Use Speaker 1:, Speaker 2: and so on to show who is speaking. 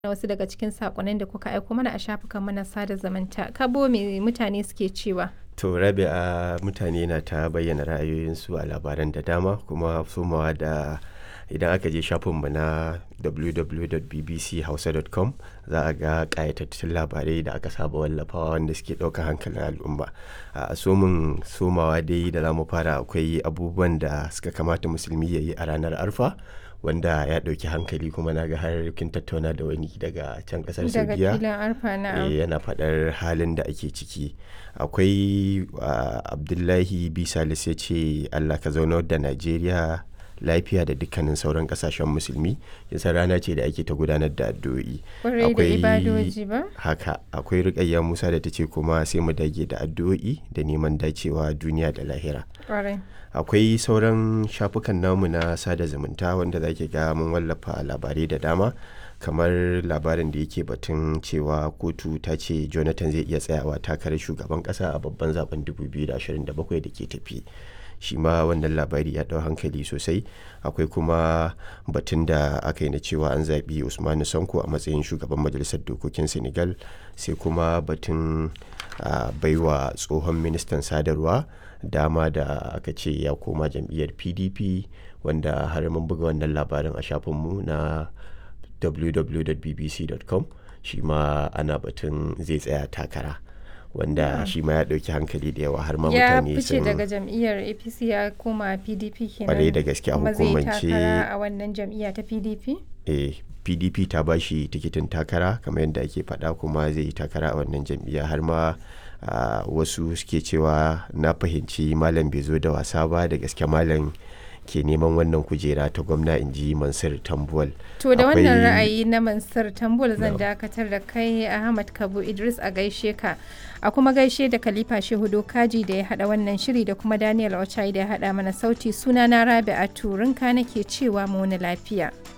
Speaker 1: na wasu daga cikin sakonnin da kuka aiko mana a shafukan mana sada zumunta. Kabo me mutane suke cewa?
Speaker 2: To rabi a mutane na ta bayyana ra'ayoyinsu a labaran da dama kuma somawa da idan aka je shafinmu na www.bbchausa.com za a ga ƙayatattun labarai da aka saba wallafawa wanda suke ɗaukar hankalin al'umma a somin somawa dai da za mu fara akwai abubuwan da suka kamata musulmi ya yi a ranar arfa wanda ya ɗauki hankali kuma na ga har kin tattauna da wani daga can ƙasar
Speaker 1: Daga
Speaker 2: saudiya
Speaker 1: filin arfa na
Speaker 2: Eh, yana faɗar halin da ake ciki akwai ah, abdullahi bisalis ya ce allah ka zaunar da najeriya lafiya da dukkanin sauran kasashen musulmi yasa rana ce da ake ta gudanar da addu'o'i
Speaker 1: kwarai da ibadoji ba?
Speaker 2: haka akwai rukayya musa da ta ce kuma sai mu dage da addu'o'i da neman dacewa duniya da lahira
Speaker 1: Kwarai.
Speaker 2: akwai sauran shafukan namu na sada zumunta wanda za ki ga mun wallafa labarai da dama kamar labarin da yake batun cewa kotu ta ce jonathan zai iya tsayawa takarar shugaban kasa a babban zaben 2027 da ke tafi shi ma wannan labari ya ɗau hankali sosai akwai kuma batun da aka yi na cewa an zaɓi usmanu sanko a matsayin shugaban majalisar dokokin senegal sai kuma batun a baiwa tsohon ministan sadarwa dama da aka ce ya koma jam'iyyar pdp wanda har mun buga wannan labarin a shafinmu na www.bbc.com shi ma ana batun zai tsaya takara wanda shi ma ya ɗauki hankali da yawa har ma
Speaker 1: Ya
Speaker 2: mutane
Speaker 1: fice
Speaker 2: sun
Speaker 1: daga jam'iyyar APC ya koma PDP kenan.
Speaker 2: Kwarai da gaske a
Speaker 1: Kuma zai
Speaker 2: hukumance-
Speaker 1: takara a wannan jam'iyya ta PDP?
Speaker 2: eh, pdp ta ba shi tikitin takara kamar yadda ake faɗa kuma zai yi takara a wannan jam'iyya har ma ah, wasu suke cewa na fahimci malam bai zo da wasa ba da gaske malam ke neman wannan kujera ta gwamna in ji mansur tambuwal
Speaker 1: To da wannan
Speaker 2: Akwai-
Speaker 1: ra'ayi na Mansur Tambul zan
Speaker 2: Na'am.
Speaker 1: dakatar da kai Ahmad Kabu Idris a gaishe ka. A kuma gaishe da Khalifa Shehu Dokaji da ya hada wannan shiri da kuma Daniel Ochai da ya hada mana sauti suna na Rabi'a Turinka nake cewa mu wani lafiya.